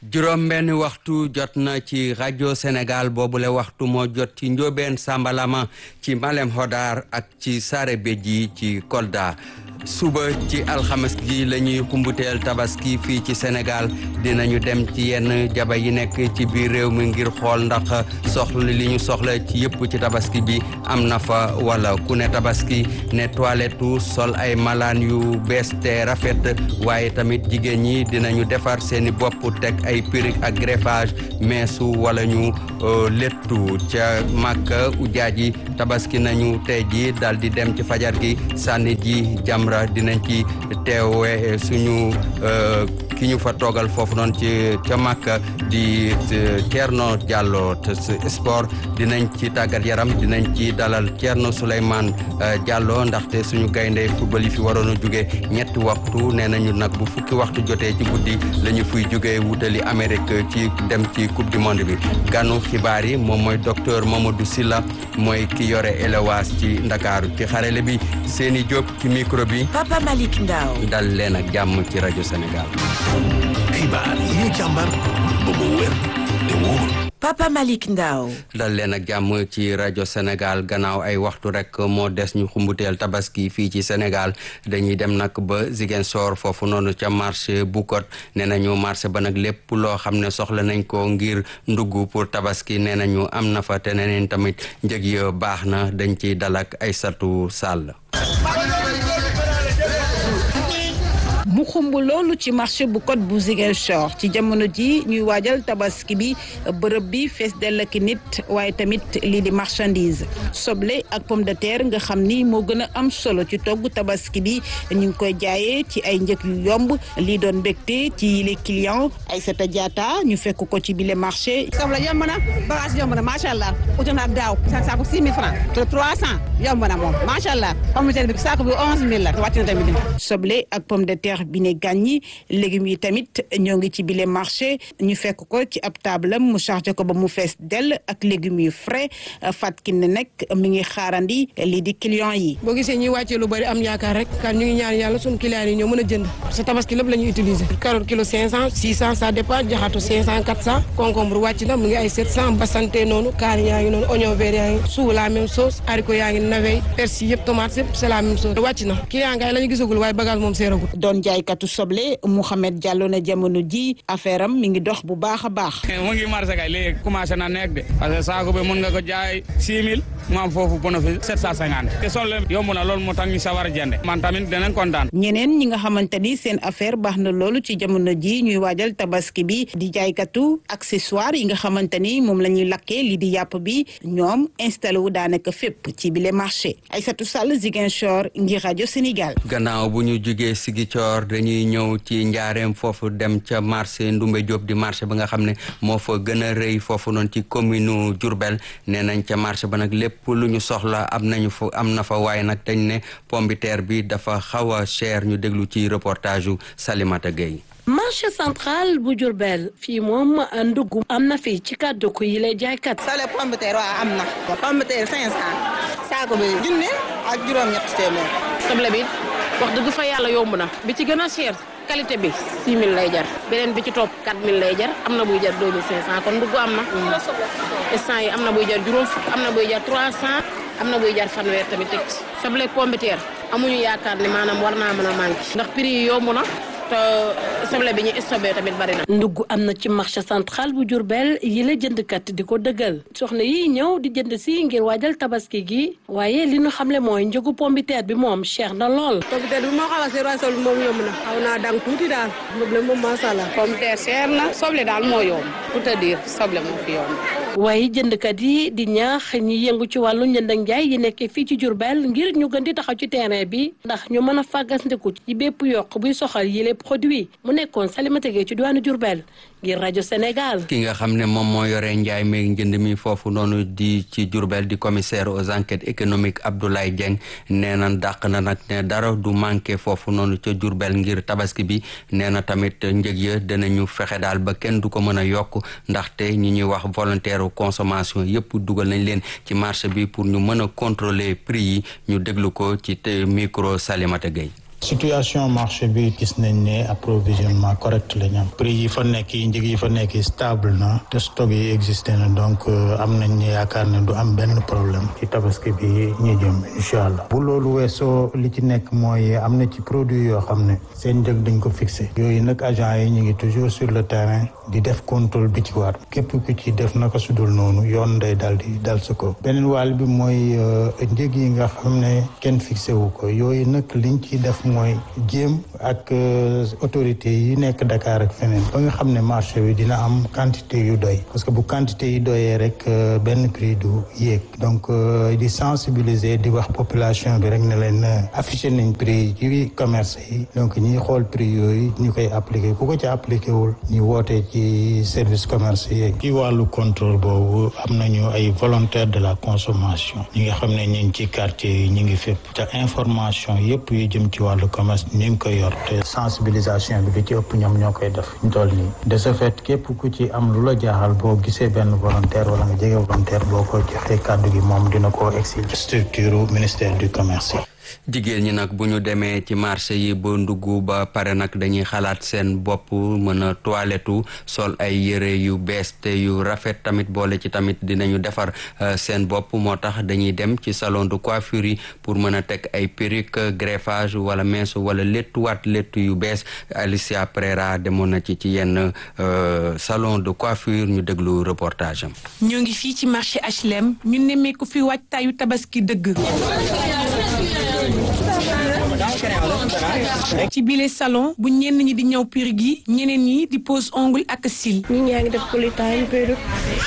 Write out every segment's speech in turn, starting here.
juróom benn waxtu jot na ci rajo Sénégal boobule waxtu moo jot ci Njóobeen Sambalama ci Malem Hodar ak ci Saare Béji ci Kolda suba ci alxames gi la ñuy xumbuteel tabaski fii ci Sénégal dinañu dem ci yenn jaba yi nekk ci biir réew mi ngir xool ndax soxla li ñu soxla ci yëpp ci tabaski bi am na fa wala ku ne tabaski ne toilette sol ay malaan yu bees te rafet waaye tamit jigéen ñi dinañu defar seeni bopp teg ay perruque ak greffage meesu wala ñu lettu ca Màkka ujaaj yi tabaski nañu tey ji dal di dem ci fajar gi sànni ji jamra dinañ ci teewe suñu ki ñu fa toogal foofu noonu ci ca Màkka di Thierno Diallo te sport dinañ ci tàggat yaram dinañ ci dalal Thierno Souleymane Diallo ndaxte suñu gaynde football yi fi waroon a jóge ñetti waxtu nee nañu nag bu fukki waxtu jotee ci guddi la ñu fuy jóge wutali Amérique ci dem ci coupe du monde bi ganu xibaar yi moom mooy docteur Mamadou Silla mooy ki yore élevage ci Ndakaaru ci xarale bi seeni Diop ci micro bi Papa Malick Ndao dal leen ak jàmm ci rajo Sénégal xibaar yi ñu càmbar ba mu wér te wóor Papa Malick Ndao dal leen ak jàmm ci rajo Sénégal gannaaw ay waxtu rek moo des ñu xumbuteel tabaski fii ci Sénégal dañuy dem nag ba Ziguinchor foofu noonu ca marché Bukot nee nañu marché ba nag lépp loo xam ne soxla nañ ko ngir ndugg pour tabaski nee nañu am na fa te neneen tamit njëg ya baax na dañ ciy dalak ay satu sàll mu xumb loolu ci marché bu code bu Ziguinchor ci jamono ji ñuy waajal tabaski bi bërëb bi fees dell ak nit waaye tamit lii di marchandise soble ak pomme de terre nga xam ni moo gën a am solo ci togg tabaski bi ñu ngi koy jaayee ci ay njëg yu yomb lii doon mbégte ci les clients Aïssata Diatta ñu fekk ko ci bile marché. soble yomb na bagage yomb na macha allah uti na ak daaw saako 6 000 francs te 300 yomb na moom macha allah pomme de terre bi saako bi 11 000 la wàcc na tamit. soble ak pomme de terre bi ne gàññi légumes yi tamit ñoo ngi ci bile marché ñu fekk ko ci ab table mu chargé ko ba mu fees dell ak légumes yu frais fatkin ne nag mi ngi xaarandi lii di clients yi. boo gisee ñuy wàccee lu bari am yaakaar rek kan ñu ngi ñaan yàlla suñu clients yi ñoo mën a jënd parce que tabaski lépp la ñuy utiliser carotte kilo 500 600 ça dépend jaxatu 500 400 concombre wàcc na mu ngi ay 700 basante noonu kaani yaa ngi noonu oignon vert yaa ngi suu la même chose haricot yaa ngi navet persil yëpp tomate yëpp c'est la même chose wàcc na client ngay la ñu gisagul waaye bagage moom seeragul doon jaaykatu soble Mouhamed Diallo na jamono ji affaire am mi ngi dox bu baax a baax. mu ngi marché kay léegi commencé na nekk de parce que saako bi mun nga ko jaay 6000 mu am foofu bénéfice 750 te soble yomb na loolu moo tax ñu sawar a jënd man tamit danañ kontaan. ñeneen ñi nga xamante ni seen affaire baax na loolu ci jamono ji ñuy waajal tabaski bi di jaaykatu accessoire yi nga xamante ni moom la ñuy lakkee li di yàpp bi ñoom installé wu daanaka fépp ci bile marché Aïssatou Sall Ziguinchor ngir rajo Sénégal. gannaaw bu ñu jugee Ziguinchor dañuy ñëw ci njaareem foofu dem ca marché Ndumbe Diop di marché ba nga xam ne moo fa gën a rëy foofu noonu ci commune Diourbel nee nañ ca marché ba nag lépp lu ñu soxla am nañu fa am na fa waaye nag dañ ne pombiteer bi dafa xaw a cher ñu déglu ci reportage yu Salimata Gueye marché central bu Diourbel fii moom ndugg am na fii ci kàddu ko yi lay jaaykat. soble pomme de terre waaw am na. pomme de terre 500. saako bi junne ak juróom-ñett téeméer. soble bi wax dëgg fa yàlla yomb na bi ci gën a cher qualité bi 6000 lay jar beneen bi ci topp 4000 lay jar am na buy jar 2500 kon ndugg am na. instant yi am na buy jar juróom fukk am na buy jar 300 am na buy jar fanweer tamit teg soble pomme de terre amuñu yaakaar ne maanaam war naa mën a manqué ndax prix yi yomb na. te soble bi ñu stocké tamit bari na. ndugg am na ci marché central bu Diourbel yi la jëndkat di ko dëggal soxna yi ñëw di jënd si ngir waajal tabaski gi waaye li ñu xamle mooy njëgu pombiteer bi moom cher na lool. pombiteer bi moo xaw a seer waaye soble moom yomb na xaw naa dang tuuti daal problème moom macha allah. pombiteer cher na soble daal moo yomb pour te dire soble moo fi yomb. waaye jëndkat yi di ñaax ñi yëngu ci wàllu njënd ak njaay yi nekkee fii ci Diourbel ngir ñu gën di taxaw ci terrain bi ndax ñu mën a fàggandiku ci bépp yokk buy soxal yile produit mu nekkoon Salimata Gueye ci diwaanu Diourbel ngir rajo Sénégal. ki nga xam ne moom moo yore njaay meeg njënd mi foofu noonu di ci Diourbel di commissaire aux enquêtes économiques Abdoulaye Dieng nee na dàq na nag ne dara du manqué foofu noonu ca Diourbel ngir tabaski bi nee na tamit njëg ya dinañu fexe daal ba kenn du ko mën a yokk ndaxte ñi ñuy wax volontaire consommation yëpp dugal nañ leen ci marché bi pour ñu mën a contrôler prix yi ñu déglu ko ci micro Salimata Gueye situation marché bi gis nañ ne approvisionnement correct la ñu am prix yi fa nekk yi njëg yi fa nekk yi stable na te stock yi existé na donc am nañ yaakaar ne du am benn problème ci tabaski bi ñu jëm incha allah bu loolu weesoo li ci nekk mooy am na ci produit yoo xam ne seen njëg dañ ko fixé yooyu nag agent yi ñu ngi toujours sur le terrain di def contrôle bi ci war képp ku ci def naka sudul noonu yoon day dal di dal sa ko beneen wàll bi mooy njëg yi nga xam ne kenn fixé wu ko yooyu nag liñ ci def mooy jéem ak autorité yi nekk Dakar ak feneen ba nga xam ne marché bi dina am quantité yu doy parce que bu quantité yi doyee rek benn prix du yéeg donc di sensibiliser di wax population bi rek ne leen affiché nañ prix ci commerce yi donc ñiy xool prix yooyu ñu koy appliqué ku ko ci appliqué wul ñu woote ci service commerce yi ci wàllu contrôle boobu am nañu ay volontaires de la consommation ñi nga xam ne ñu ngi ci quartier yi ñu ngi fépp te information yëpp yu jëm ci wàllu commerce ñu ngi koy yor te sensibilisation bi li ci ëpp ñoom ñoo koy def ñu toll nii de ce fait képp ku ci am lu la jaaxal boo gisee benn volontaire wala nga jege volontaire boo ko joxee kàddu gi moom dina ko exil structure ministère du commerce jigéen ñi nag bu ñu demee ci marché yi ba ndugg ba pare nag dañuy xalaat seen bopp mën a toilettu sol ay yëre yu bees te yu rafet tamit boole ci tamit dinañu defar seen bopp moo tax dañuy dem ci salon de coiffure yi pour mën a teg ay perruque greffage wala mees wala léttuwaat léttu yu bees Alicia Prera demoon na ci ci yenn salon de coiffure ñu déglu reportage am. ñoo ngi fii ci marché HLM ñu nemmeeku fi waajtaayu tabaski dëgg. ci bile salon bu ñenn ñi di ñëw perruque yi ñeneen ñi di pose ongle ak cils. ñi ñaa ngi def politain perruque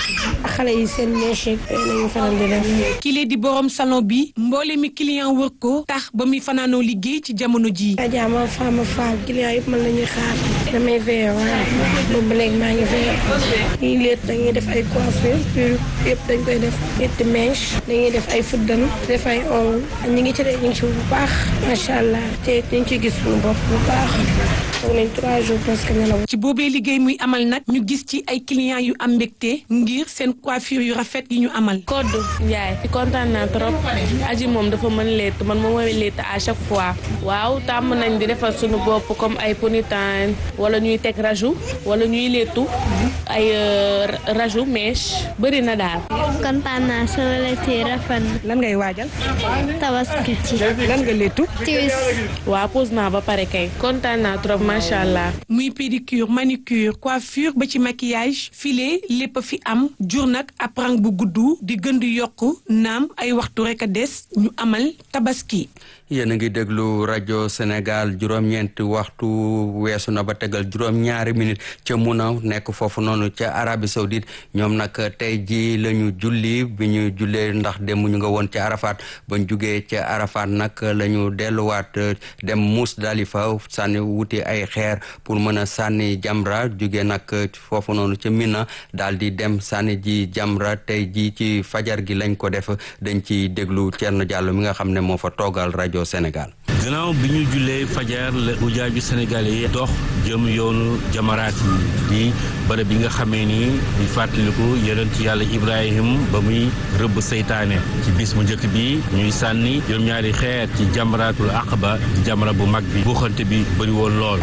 xale yi seen mèche lañu faral di def. kile di borom salon bi mboole mi client wër ko tax ba muy fanaanoo liggéey ci jamono ji Adja ma femme faal client yëpp man la ñuy xaar damay veillé waaw boobu léegi maa ngi veillé ñuy leet dañuy def ay coiffure perruque yëpp dañ koy def ñetti mèche dañuy def ay fuddan def ay ongle ñu ngi ci de ñu ngi ci bu baax macha allah te ñu ngi ciy gis suñu bopp bu baax toog nañ trois jours presque nelaw ci boobee liggéey muy amal nag ñu gis ci ay clients yu am mbégte ngir seen coiffure yu rafet yi ñu amal. Koddu Ndiaye kontaan naa trop aji moom dafa mën létt man moom mooy létt à chaque fois waaw tàmm nañ di defar suñu bopp comme ay ponytail wala ñuy teg raju wala ñuy léttu ay raju mèche bëri na daal. kontaan naa sama létt yi rafet na. lan ngay waajal. tabaski ci. lan nga léttu. tiwis. waaw pose naa ba pare kay kontaan naa trop macha allah. muy pédicure manicure coiffure ba ci maquillage filet lépp a fi am jur nag ab rang bu gudd di gën di yokk naam ay waxtu rek a des ñu amal tabaski. yéen a ngi déglu rajo Sénégal juróom-ñeenti waxtu weesu na ba tegal juróom-ñaari minute ca Muna nekk foofu noonu ca Arabie Saoudite ñoom nag tey ji la ñu julli bi ñu jullee ndax dem ñu nga woon ca Arafat bañ jugee ca Arafat nag la ñu delluwaat dem Musdalifa sànni wuti ay xeer pour mën a sànni jamra jugee nag foofu noonu ca Mina daal di dem sànni ji jamra tey ji ci fajar gi lañ ko def dañ ci déglu Thierno Diallo mi nga xam ne moo fa toogal rajo Sénégal. gannaaw bi ñu jullee fajar la ujaaju Sénégal yi dox jëm yoonu jamaraat yi di bërëb bi nga xamee ni di fàttaliku yonent yàlla Ibrahim ba muy rëbb seytaane ci bis mu njëkk bi ñuy sànni juróom-ñaari xeer ci jamaraatul aqaba di jamara bu mag bi buuxante bi bëri woon lool.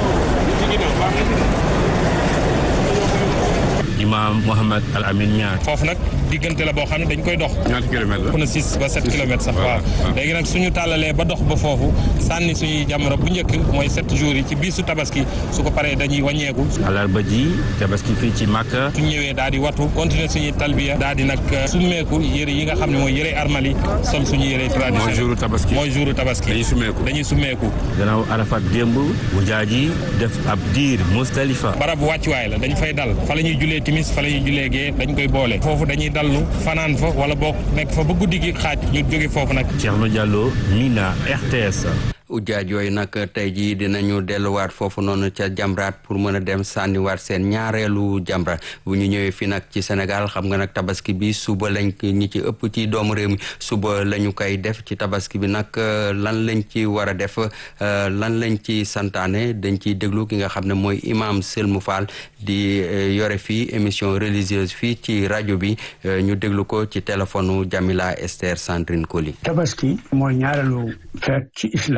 imaam Mohamed Al Amin Niang. foofu nag diggante la boo xam ne dañ koy dox. ñaata kilomètres la. na six ba sept kilomètres sax waaw. léegi nag suñu tàllalee ba dox ba foofu sànni suñuy jamono bu njëkk mooy sept jours yi ci biisu tabaski su ko paree dañuy wàññeeku. alarba ji tabaski fii ci Màkka. suñ ñëwee daal di watu continuer suñuy talbiya daal di nag summeeku yëre yi nga xam ne mooy yëre armal yi sol suñu yëre traditionnel. mooy jouru tabaski mooy jouru tabaski. dañuy summeeku dañuy summeeku. gannaaw Arafat démb bu jaaji def ab diir Musdalifa. barabu wàccuwaay la dañ fay dal fa la ñuy julee timis fa la ñuy julee gee dañ koy boole foofu dañuy dallu fanaan fa wala boo nekk fa ba guddi gi xaaj ñu jóge foofu nag Thierno Diallo Mina RTS ujaaj yooyu nag tey jii dinañu delluwaat foofu noonu ca jamraat pour mën a dem sànniwaat seen ñaareelu jamra bu ñu ñëwee fii nag ci Sénégal xam nga nag tabaski bi suba lañ ñi ci ëpp ci doomu réew mi suba la ñu koy def ci tabaski bi nag lan lañ ci war a def lan lañ ci santaane dañ ciy déglu ki nga xam ne mooy imam Selmou Fall di yore fii émission religieuse fii ci rajo bi ñu déglu ko ci téléphone Jamila Esther Sandrine Koli tabaski mooy ñaareelu feet ci islam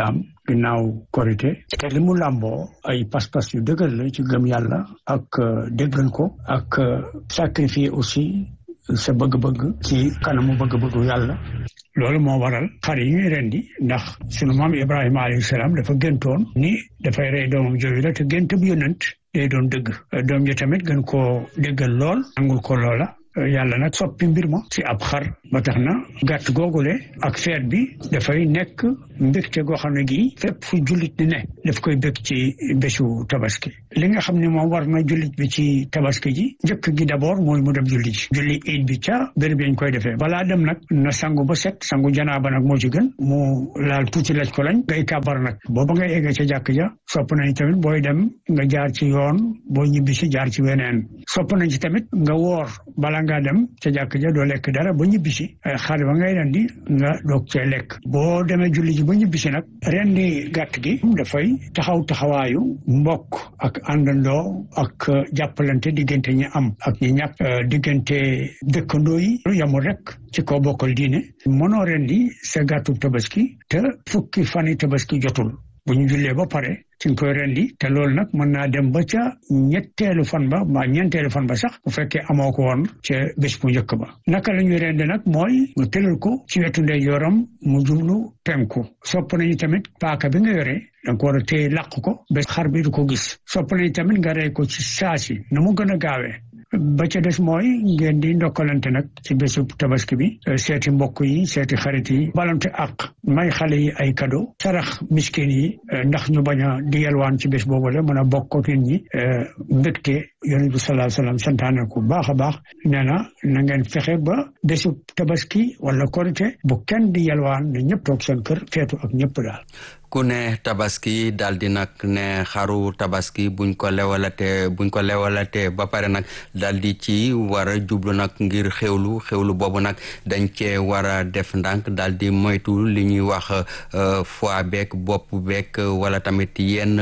ginnaaw korité te li mu làmboo ay pas-pas yu dëgër la ci gëm yàlla ak déggal ko ak sacrifier aussi sa bëgg-bëgg ci kanamu bëgg-bëggu yàlla loolu moo waral xar yi ñuy rendi ndax sunu maam Ibrahima alayhi salaam dafa géntoon ni dafay rey doomam jooju la te gént bu yonent day doon dëgg doom ji tamit gën koo déggal lool nangul ko loola yàlla nag soppi mbir ma ci ab xar ba tax na gàtt googule ak feet bi dafay nekk mbégte goo xam ne gii fépp fu jullit di ne daf koy bég ci bésu tabaski li nga xam ne moom war na jullit bi ci tabaski ji njëkk gi d'abord mooy mu dem julli ji julli iid bi ca béréb yañ koy defee balaa dem nag na sangu ba set sangu janaaba nag moo ci gën mu laal tuuti laj ko lañ ngay kàbbar nag booba ngay egge ca jàkk ja sopp nañ tamit booy dem nga jaar ci yoon boo ñibbi si jaar ci weneen sopp nañ ci tamit nga woor bala nga dem ca jàkk ja doo lekk dara ba ñibbi si xar ba ngay rendi nga doog cee lekk boo demee julli ji ba ñibbi si nag rendi gàtt gi dafay taxaw taxawaayu mbokk ak àndandoo ak jàppalante diggante ñi am ak ñi ñàkk diggante dëkkandoo yi yamul rek ci kaw bokkal diine mënoo rendi sa gàttu tabaski te fukki fani tabaski jotul bu ñu jullee ba pare ci nga koy rendi te loolu nag mën naa dem ba ca ñetteelu fan ba mbaa ñeenteelu fan ba sax bu fekkee amoo ko woon ca bés bu njëkk ba naka la ñuy rendi nag mooy nga tëral ko ci wetu ndeyjooram mu jublu penku sopp nañu tamit paaka bi nga yore danga ko war a téye làq ko ba xar bi du ko gis sopp nañu tamit nga rey ko ci saasi na mu gën a gaawee ba ca des mooy ngeen di ndokkalante nag ci bésu tabaski bi seeti mbokk yi seeti xarit yi balante ak may xale yi ay cadeau sarax miskin yi ndax ñu bañ a di yelwaan ci bés boobu la mën a bokk ak nit ñi mbégte yonent bi sallallahu alayhi wasallam santaane ko baax a baax nee na na ngeen fexe ba bésu tabaski wala korite bu kenn di yelwaan ne ñëpp toog seen kër feetu ak ñëpp daal ku ne tabaski daal di nag ne xaru tabaski buñ ko lewalate buñ ko lewalate ba pare nag daal di ci war a jublu nag ngir xewlu xewlu boobu nag dañ cee war a def ndànk daal di moytu li ñuy wax foie beeg bopp beeg wala tamit yenn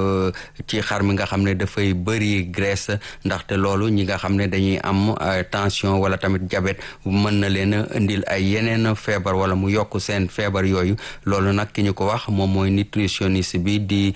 ci xar mi nga xam ne dafay bëri graisse ndaxte loolu ñi nga xam ne dañuy am tension wala tamit diabète mën na leen a indil ay yeneen feebar wala mu yokk seen feebar yooyu loolu nag ki ñu ko wax moom mooy nutritionniste bi di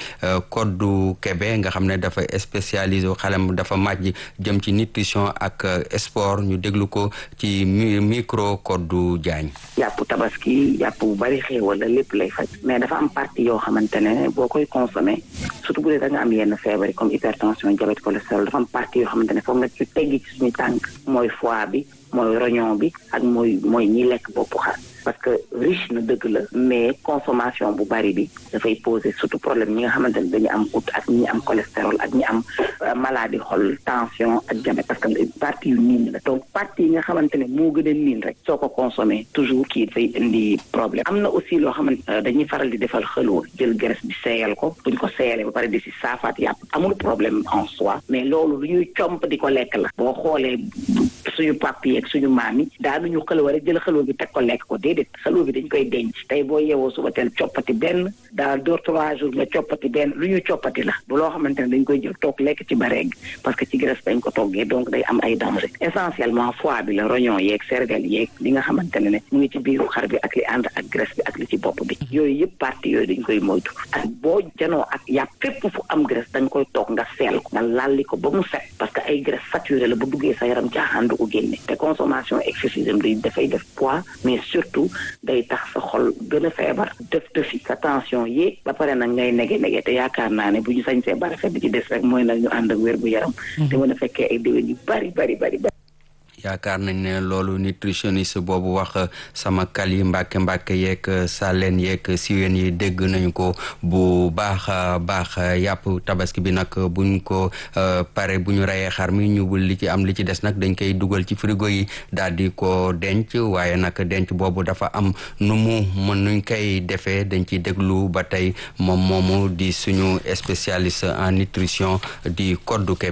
Koddu Kebe nga xam ne dafa spécialisé xalem dafa màjj jëm ci nutrition ak sport ñu déglu ko ci micro Koddu Diagne yàpp tabaski yàpp bu bari xéewal la lépp lay faj mais dafa am partie yoo xamante ne boo koy consommé surtout bu dee da nga am yenn feebar yi comme hypertension diabète cholestérol dafa am partie yoo xamante ne foog nga ci teggi ci suñu tànk mooy foie bi mooy rognon bi ak mooy mooy ñi lekk boppu xar parce que riche na dëgg la mais consommation bu bari bi dafay poser surtout problème ñi nga xamante ne dañu am goutte ak ñi am cholestérol ak ñi am maladie xol tension ak diabète parce que partie yu niin la donc partie yi nga xamante ne moo gën a niin rek soo ko consommé toujours kii dafay indi problème am na aussi loo xamante dañuy faral di defal xëloo jël graisse bi seeyal ko buñ ko seeyalee ba pare di si saafaat yàpp amul problème en soi mais loolu lu ñuy comp di ko lekk la boo xoolee suñu pap yi ak suñu maam yi daanuñu xëloo rek jël xëloo bi teg ko lekk ko déedéet xëloo bi dañ koy denc tey boo yeewoo suba teel coppati benn daal deux trois jours nga coppati benn lu ñuy coppati la bu loo xamante ne dañ koy jël toog lekk ci bareeg parce que ci graisse dañ ko toggee donc day am ay danger essentiellement foie bi la rognon yeeg cervelle yeeg li nga xamante ne ne mu ngi ci biiru xar bi ak li ànd ak graisse bi ak li ci bopp bi yooyu yëpp partie yooyu dañ koy moytu ak boo janoo ak yàpp fépp fu am graisse dañ koy toog nga seel ko nga lalli ko ba mu set parce que ay graisse saturé la bu duggee sa yaram caaxaan du ko génne te consommation excessive day dafay def poids mais surtout day tax sa xol gën a feebar def defi sa tension yéeg ba pare nag ngay nege nege te yaakaar naa ne bu ñu sañsee bari fet bi ci des rek mooy nag ñu ànd ak wér gu yaram te mën a fekkee ay déwén yu bari bari bari bari yaakaar nañ ne loolu nutritionniste boobu wax sama kal yi mbàkke mbàkke yeeg saleen yeeg siween yi dégg nañu ko bu baax a baax yàpp tabaski bi nag buñ ko pare bu ñu reyee xar mi ñu bul li ci am li ci des nag dañ koy dugal ci frigo yi daal di ko denc waaye nag denc boobu dafa am nu mu mën nuñ koy defee dañ ciy déglu ba tey moom moomu di suñu spécialiste en nutrition di Koddu Kébé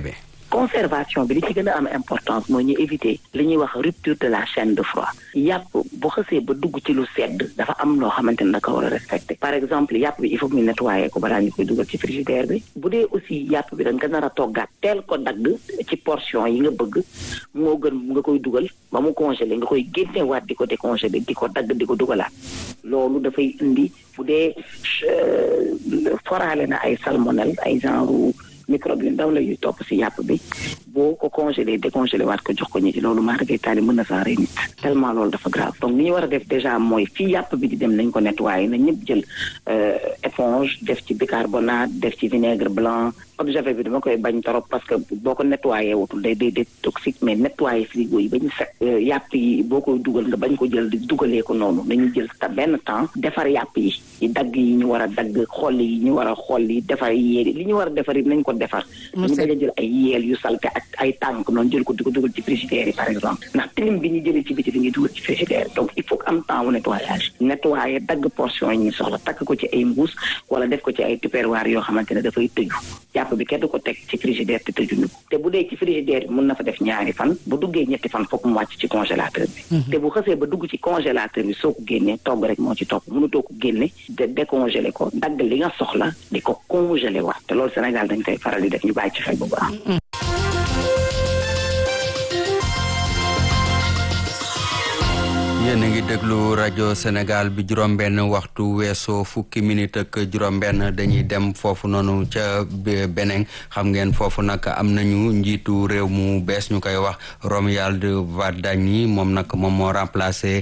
conservation bi li ci gën a am importance mooy ñu éviter li ñuy wax rupture de la chaîne de froid yàpp bu xësee ba dugg ci lu sedd dafa am loo xamante ne da ko war a respecté par exemple yàpp bi il faut que ñu nettoyer ko balaa ñu koy dugal ci frigidaire bi bu dee aussi yàpp bi da nga nar a toggaat teel ko dagg ci portion yi nga bëgg moo gën nga koy dugal ba mu congelé nga koy génnewaat di ko décongelé di ko dagg di ko dugalaat loolu dafay indi bu dee foraale na ay salmonelle ay genre microbe yu ndaw la yuy topp si yàpp bi boo ko congelé décongelé waat ko jox ko ñi ci loolu maa dafay taali mën na saa rey nit tellement loolu dafa grave donc li ñu war a def déjà mooy fii yàpp bi di dem nañ ko nettoyé na ñëpp jël éponge def ci bicarbonate def ci vinaigre blanc eau de javel bi dama koy bañ trop parce que boo ko nettoyé wutul day day day toxique mais nettoyé frigo yi ba ñu set yàpp yi boo koy dugal nga bañ ko jël di dugalee ko noonu nañu jël ta benn temps defar yàpp yi yi dagg yi ñu war a dagg xolli yi ñu war a xolli defar yéeli li ñu war a defar yi nañ ko defar ñu bañ a jël ay yeel yu salte ak ay tànk noonu jël ko di ko dugal ci frigidaire yi par exemple ndax tilim bi ñu jëlee ci biti bi ñuy dugal ci frigidaire donc il faut que am temps wu nettoyage nettoyé dagg portion yi ñu soxla takk ko ci ay mbuus wala def ko ci ay tupperware yoo xamante ne dafay tëju yàpp bi kenn du ko teg ci frigidaire te tëjuñu ko te bu dee ci frigidaire bi mun na fa def ñaari fan bu duggee ñetti fan foog mu wàcc ci congélateur bi te bu xësee ba dugg ci congélateur bi soo ko génnee togg rek moo ci topp mënutoo ko génne de décongelé ko dagg li nga soxla di ko congelé waat te loolu Sénégal dañ koy faral di def ñu bàyyi ci xel bu baax yéen a ngi déglu rajo Sénégal bi juróom-benn waxtu weesoo fukki minute ak juróom-benn dañuy dem foofu noonu ca Beneng xam ngeen foofu nag am nañu njiitu réew mu bees ñu koy wax Romuald Wardani moom nag moom moo remplacé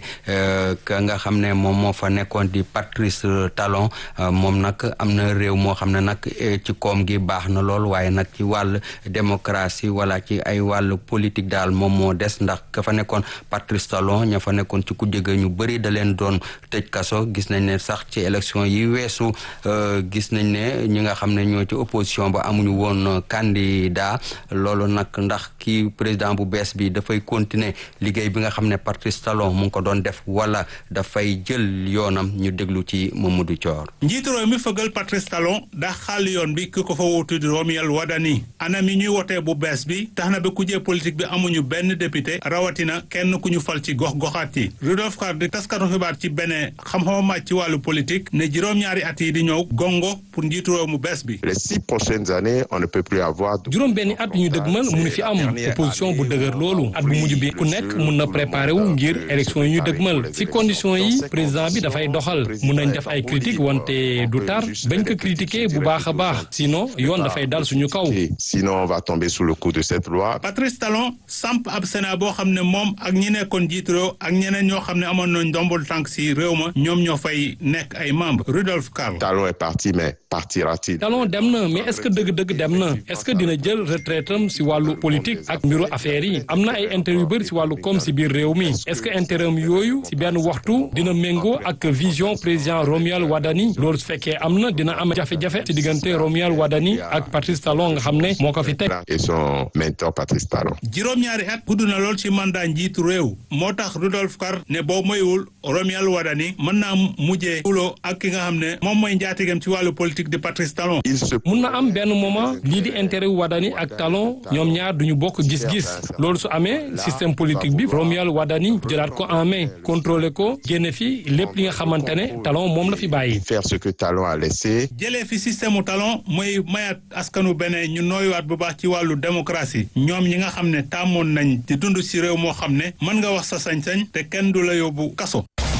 ka nga xam ne moom moo fa nekkoon di Patrice Talon moom nag am na réew moo xam ne nag ci koom gi baax na lool waaye nag ci wàll démocratie wala ci ay wàll politique daal moom moo des ndax ka fa nekkoon Patrice Talon ña fa nekkoon ci ku jege ñu bëri da leen doon tëj kaso gis nañ ne sax ci élection yi weesu gis nañ ne ñi nga xam ne ñoo ci opposition ba amuñu woon candidat loolu nag ndax kii président bu bees bi dafay continuer liggéey bi nga xam ne Patrice Talon mu ngi ko doon def wala dafay jël yoonam ñu déglu ci Mamadou Thior. njiitu réew mi fëgal Patrice Talon daa xaal yoon bi ki ko fa wuutu di Romuald Wadani anam yi ñuy wotee bu bees bi tax na ba kujee politique bi amuñu benn député rawatina kenn ku ñu fal ci gox-goxaat yi Rudolf Kar di taskatu xibaar ci beneen xam-xamam màcc ci wàllu politique ne juróom-ñaari at yi di ñëw gongo pour njiitu réew mu bees bi. les six prochaines années on ne peut plus avoir. juróom benni at ñu dëgmal munu fi am opposition bu dëgër loolu at bu mujj bi ku nekk mun na préparé wu ngir élection yi ñu dëgmal si condition yi président bi dafay doxal mun nañ def ay critique wante du tar bañ ko critiquer bu baax a baax sinon yoon dafay dal suñu kaw. sinon on va tomber sous le coup de cette loi. Patrice Talon samp ab Sénat boo xam ne moom ak ñi nekkoon njiitu réew ak ñeneen ñoo xam ne amoon nañ ndombol tànk si réew ma ñoom ñoo fay nekk ay membres Rudolf Karl. Talon est parti mais partira-t-il. Talon dem na mais est-ce que dëgg-dëgg dem na est-ce que dina jël retraite am si wàllu politique ak mbiru affaires yi am na ay intérêt yu bëri si wàllu koom si biir réew mi est-ce que intérêt am yooyu si benn waxtu dina méngoo ak vision président Romuald Wadani loolu su fekkee am na dina am jafe-jafe si diggante Romuald Wadani ak Patrice Talon nga xam ne moo ko fi teg. et son mentor Patrice Talon. juróom-ñaari at gudd na lool ci mandat njiitu réew moo tax Rudolf Karl ne boo moywul Romuald Wadani mën naa mujjee xuloo ak ki nga xam ne moom mooy njaatigam ci wàllu politique di Patrice Talon. mun na am benn moment lii di intérêt wu Wadani ak Talon ñoom ñaar duñu bokk gis-gis loolu su amee système politique bi Romuald Wadani jëlaat ko en main contrôler ko génne fi lépp li nga xamante ne Talon moom la fi bàyyi. faire ce que Talon a laissé. jëlee fi système mu Talon mooy mayaat askanu beneen ñu nooyuwaat bu baax ci wàllu démocratie ñoom ñi nga xam ne tàmmoon nañ di dund ci réew moo xam ne mën nga wax sa sañ-sañ te kenn du la yóbbu kaso.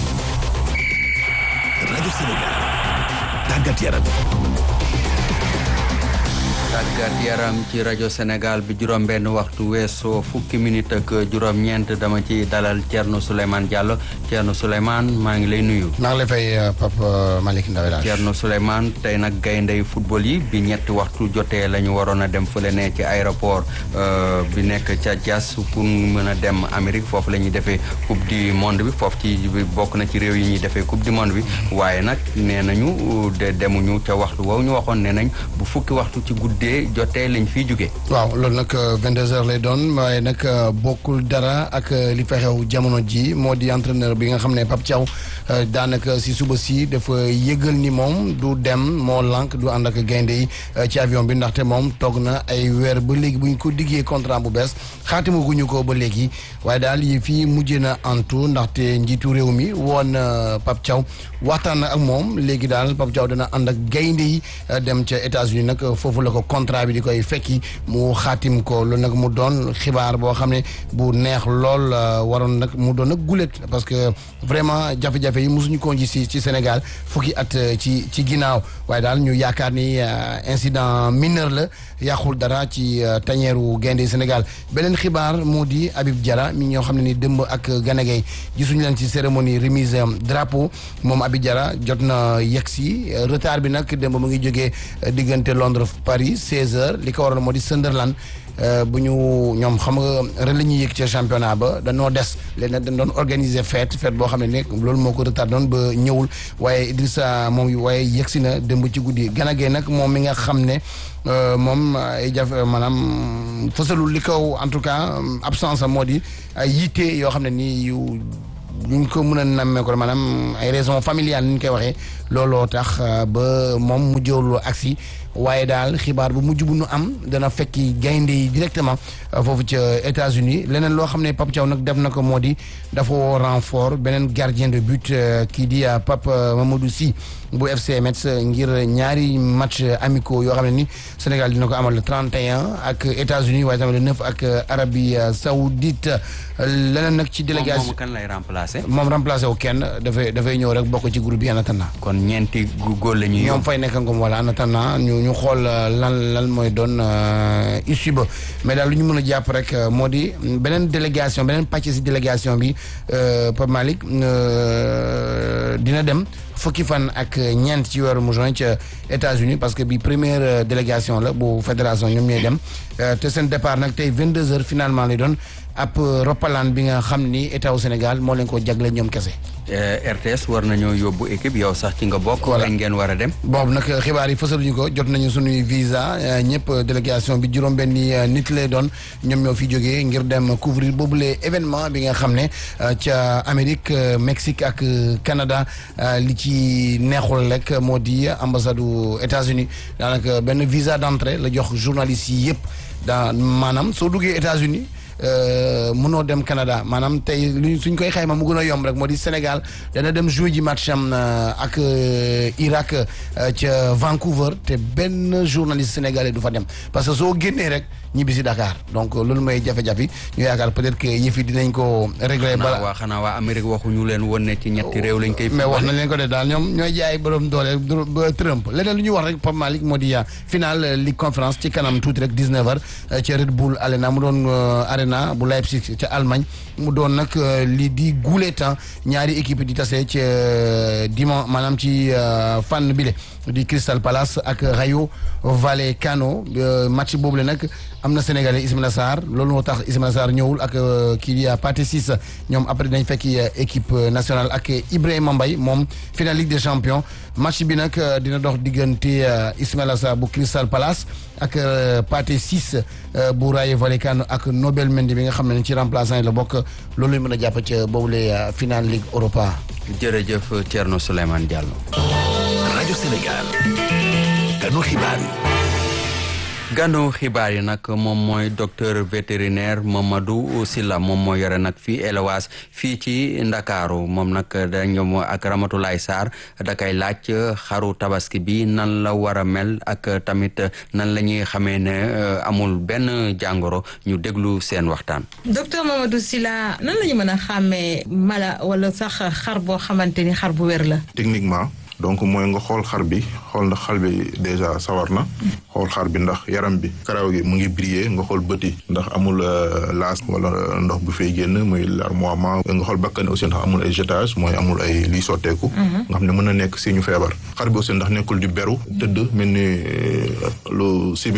rajo Sénégal tàggat yaram. tàggat yaram ci rajo Sénégal bi juróom-benn waxtu weesoo fukki minute ak juróom-ñeent dama ci dalal Thierno Souleymane Diallo Thierno Souleymane maa ngi lay nuyu. maa ngi lay fay Pape Malick Ndaw daal. Thierno Souleymane tey nag gayndey football yi bi ñetti waxtu jotee la ñu waroon a dem fële ne ci aéroport bi nekk ca Diass pour mën a dem Amérique foofu la ñuy defee coupe du monde bi foofu ci bokk na ci réew yi ñuy defee coupe du monde bi waaye nag nee nañu de demuñu ca waxtu woowu ñu waxoon nee nañ bu fukki waxtu ci guddi. guddee jotee lañ fiy jóge waaw loolu nag 22h lay doon waaye nag bokkul dara ak li fa xew jamono ji moo di entraîneur bi nga xam ne Pape Thiaw daanaka si suba si dafa yëgal ni moom du dem moo lànk du ànd ak gaynde yi ci avion bi ndaxte moom toog na ay weer ba léegi bu ñu ko diggee contrat bu bees xaatima guñu ko ba léegi waaye daal yi fii mujjee na antu ndaxte njiitu réew mi woon Pape Thiaw waxtaan na ak moom léegi daal Pape Thiaw dana ànd ak gaynde yi dem ca États-Unis nag foofu la ko contrat bi di koy fekki mu xaatim ko loolu nag mu doon xibaar boo xam ne bu neex lool waroon nag mu doon nag gulet parce que vraiment jafe-jafe yi mosuñu ko gis ci Sénégal fukki at ci ci ginnaaw waaye daal ñu yaakaar ni incident mineur la yàqul dara ci tañeeru gaynde Sénégal beneen xibaar moo di Habib Diarra mi ñoo xam ne ni dëmb ak Ganagay gisuñu leen ci cérémonie remise drapeau moom Habib Diarra jot na yegg si retard bi nag dëmb mu ngi jógee diggante Londres Paris 16h li ko waroon moo di Sunderland bu ñu ñoom xam nga ren la ñuy yëg ca championnat ba dañoo des léegi nag dañ doon organiser fête fête boo xam ne nekk loolu moo ko retard doon ba ñëwul waaye Idrissa moom waaye yegg si na démb ci guddi Ganagay nag moom mi nga xam ne moom ay jafe maanaam fësalul li kaw en tout cas absence am moo di ay yitte yoo xam ne nii yu ñu ko mën a nammee ko maanaam ay raisons familiales ni ñu koy waxee looloo tax ba moom mu jëwlu agsi waaye daal xibaar bu mujj bu nu am dana fekki gaynde yi directement foofu ca États-Unis leneen loo xam ne Pape Thiaw nag def na ko moo di dafa woo renfort beneen gardien de but kii di Pape Mamadou Sy bu FC Metz ngir ñaari match amicaux yoo xam ne ni Sénégal dina ko amal le 31 ak États-Unis waaye tamit le 9 ak Arabie Saoudite leneen nag ci délégation moom kan lay remplacer. moom remplacer wu kenn dafay dafay ñëw rek bokk ci groupe bi en attendant. kon ñeenti góor la ñuy ñoom fay nekk ngom wala en attendant ñu ñu xool lan lan mooy doon issue ba mais daal lu ñu mën a jàpp rek moo di beneen délégation beneen pàcc si délégation bi Pape Malick dina dem fukki fan ak ñeent ci weeru mu juin ca États-Unis parce que bi première délégation la bu fédération ñoom ñooy dem te seen départ nag tey 22 heures finalement lay doon ab roppalaan bi nga xam ni état wu Sénégal moo leen ko jagle ñoom kese. RTS war nañoo yóbbu équipe yow sax ci nga bokk. wala ngeen war a dem. boobu nag xibaar yi fësaluñu ko jot nañu suñuy visa ñëpp délégation bi juróom-benni nit lay doon ñoom ñoo fi jógee ngir dem couvrir boobule événement bi nga xam ne ca Amérique Mexique ak Canada li ci neexul rek moo di ambassade u États-Unis daanaka benn visa d'entrée la jox journalistes yi yëpp daa maanaam soo duggee États-Unis mënoo dem Canada maanaam tey lu suñ koy xayma mu gën a yomb rek moo di Sénégal dana dem jouer ji match am ak Irak ca Vancouver te benn journaliste sénégalais du fa dem parce que soo génnee rek ñibbi si Dakar donc loolu mooy jafe-jafe ñu yaakaar peut-être que yëf yi dinañ ko régler bala waa xanaa waa Amérique waxuñu leen woon ne ci ñetti réew lañ koy. mais wax nañ leen ko de daal ñoom ñooy jaay borom doole ba Trump leneen lu ñuy wax rek Pape Malick moo di final Ligue conférence ci kanam tuuti rek 19h ca Red Bull Arena mu doon Arena bu Leipzig ca Allemagne mu doon nag lii di guule temps ñaari équipe di tase ci dimanche maanaam ci fànn bile di Crystal Palace ak Rayo Vallecano match boobu la nag am na Sénégalais Ismaïla Sarr loolu moo tax Ismaïla Sarr ñëwul ak kii di Pathé Ciss ñoom après dañ fekki équipe nationale ak Ibrahima Mbaye moom final Ligue des champions match bi nag dina dox diggante Ismaïla Sarr bu Crystal Palace ak Pathé Ciss bu Rayo Vallecano ak Nobel Mendy bi nga xam ne ci remplaçant yi la bokk loolu lañ mën a jàpp ca boobule final Ligue Europa. jërëjëf Thierno Souleymane Diallo. rajo Sénégal. ganu xibaar yi. gànnu xibaar yi nag moom mooy docteur vétérinaire Mamadou Sylla moom moo yore nag fii élevage fii ci Ndakaaru moom nag dañu ak Ramatoulaye Sarr da kay laaj xaru tabaski bi nan la war a mel ak tamit nan la ñuy xamee ne amul benn jàngoro ñu déglu seen waxtaan. docteur Mamadou Sylla nan la ñu mën a xàmmee mala wala sax xar boo xamante ni xar bu wér la. techniquement. donc mooy nga xool xar bi xool ndax xar bi déjà sawar na xool xar bi ndax yaram bi karaw gi mu ngi briller nga xool bët yi ndax amul laas wala ndox bu fay génn muy larmoiement nga xool bakkan aussi ndax amul ay jetage mooy amul ay liy sotteeku nga xam ne mën na nekk si ñu feebar xar bi aussi ndax nekkul di beru tëdd mel ni lu sibiru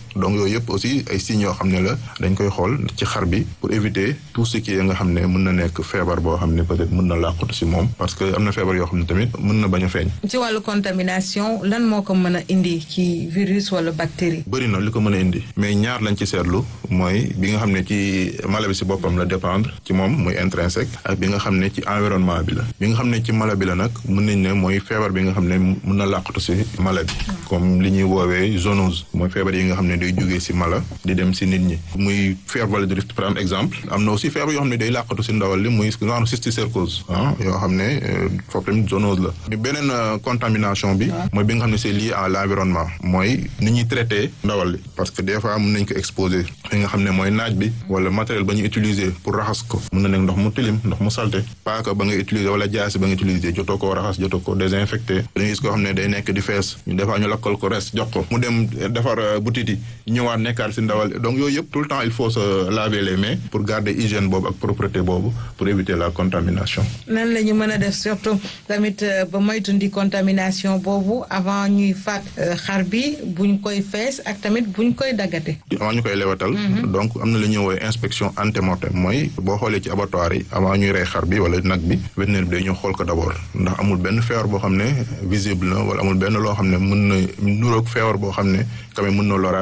donc yooyu yëpp aussi ay signes yoo xam ne la dañ koy xool ci xar bi pour éviter tout ce qui est nga xam ne mën na nekk feebar boo xam ne peut-être mën na làqatu si moom parce que am na feebar yoo xam ne tamit mën na bañ a feeñ. ci wàllu contamination lan moo ko mën a indi ci virus wala bactérie. bëri na li ko mën a indi mais ñaar lañ ci seetlu mooy bi nga xam ne ci mala bi si boppam la dépendre ci moom muy intrinsèque ak bi nga xam ne ci environnement bi la bi nga xam ne ci mala bi la nag mën nañ ne mooy feebar bi nga xam ne mën na làqatu si mala bi comme li ñuy woowee zoonose mooy feebar yi nga xam ne day jógee si mala di dem si nit ñi muy fièvre de Rift par exemple am na aussi feebar yoo xam ne day làqatu si ndawal li muy genre cysticercose ah yoo xam ne foofu tamit zoonose la bi beneen contamination bi mooy bi nga xam ne c'est lié à l'environnement mooy ni ñuy traité ndawal li parce que des fois mën nañ ko exposer li nga xam ne mooy naaj bi wala matériel ba ñu utiliser pour raxas ko mën na nekk ndox mu tilim ndox mu salte paaka ba nga utiliser wala jaasi ba nga utiliser jotoo koo raxas jotoo ko désinfecté dañuy gis koo xam ne day nekk di fees ñu des fois ñu lakkal ko res jox ko mu dem defar butit yi ñëwaat nekkaat si ndawal donc yooyu yëpp tout le temps il faut se laver les mains pour garder hygiène boobu ak propreté boobu pour éviter la contamination nan la ñu mën a def surtout tamit ba moytundi contamination boobu avant ñuy faat xar bi buñ koy fees ak tamit buñ koy daggate avant ñu koy lewatal donc am na lu ñuy woowee inspection antemortem mooy boo xoolee ci abattoir yi avant ñuy rey xar bi wala nag bi vétérinaire bi day ñëw xool ko d'abord ndax amul benn feebar boo xam ne visible na wala amul benn loo xam ne mën na nuroog feebar boo xam ne quand même mën na lora